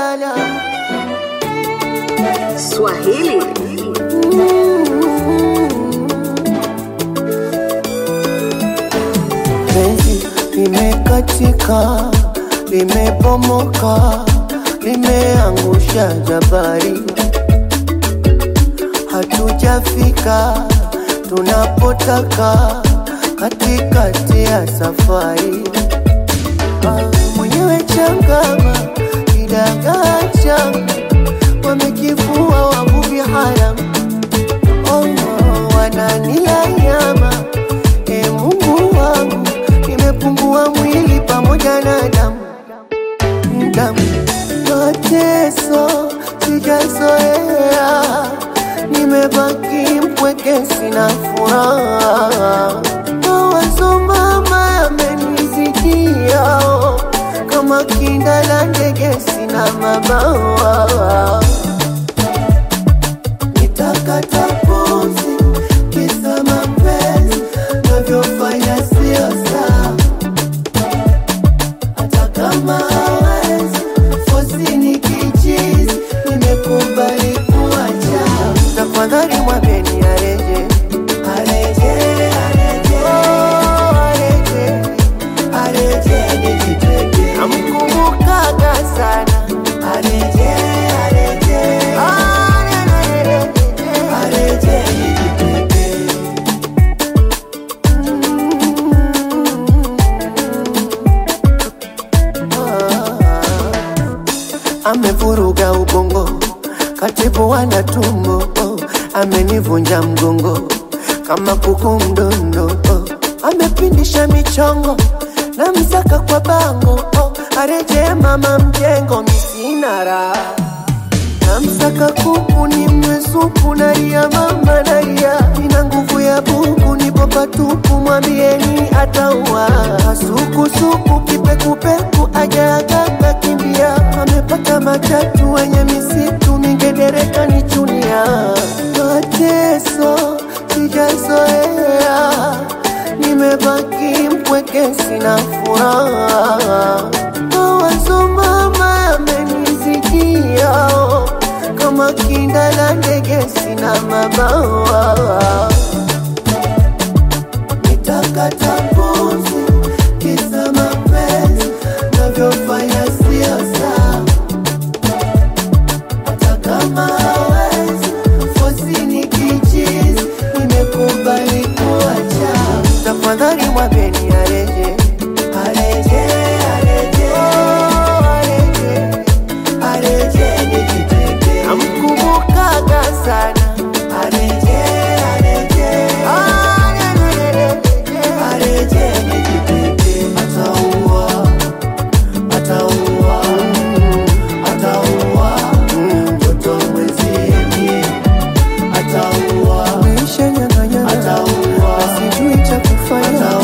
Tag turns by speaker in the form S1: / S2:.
S1: la.
S2: Swahili
S1: Penzi limekatika, limebomoka, limeangusha jabari. Hatujafika tunapotaka, katikati ya safari. Ah, Mwenyewe changama, kidagaa changa, wamekifua wavuvi haramu Oh, wananila nyama e Mungu wangu, nimepungua mwili pamoja na damu damu, mateso sijazoea, nimebaki mpweke, sina furaha. Mawazo mama yamenizidia, oh, kama kinda la ndege, sina mabawa nitakata pumzi kisa mapenzi navyofanya sio sawa, hata kama hawezi fosi ni kichizi, nimekubali kuacha. Tafadhali mwambeni areje, areje, areje, oh, areje, areje, nijitete. Namkumbukaga sana areje, areje, areje, areje, nijitete. amevuruga ubongo, katibu wana tumbo, oh, amenivunja mgongo kama kuku mdondo, oh, amepindisha michongo na msaka kwa bango, oh, areje mama mjengo, misina raha namsaka kuku ni mwesupu nalia mama nalia ina nguvu ya buku nipo patupu mwambieni ataua sukusuku kipekupeku ajaagaka kimbia amepata matatu wenye misitu mingedereka ni chunia mateso sijazoea nimebaki mpweke sina furaha mawazo mama yamenizidia oh, kama kinda la ndege sina mabawa nitakata pumzi kisa mapenzi navyofanya sio sawa hata kama hawezi fosi ni kichizi nimekubali kuacha tafadhali mwambeni areje areje areje oh, areje areje nijitete namkumbukaga sana areje areje areje areje nijitete ataua ataua ataua mtoto mwenzie ataua ataua sijui cha kufanya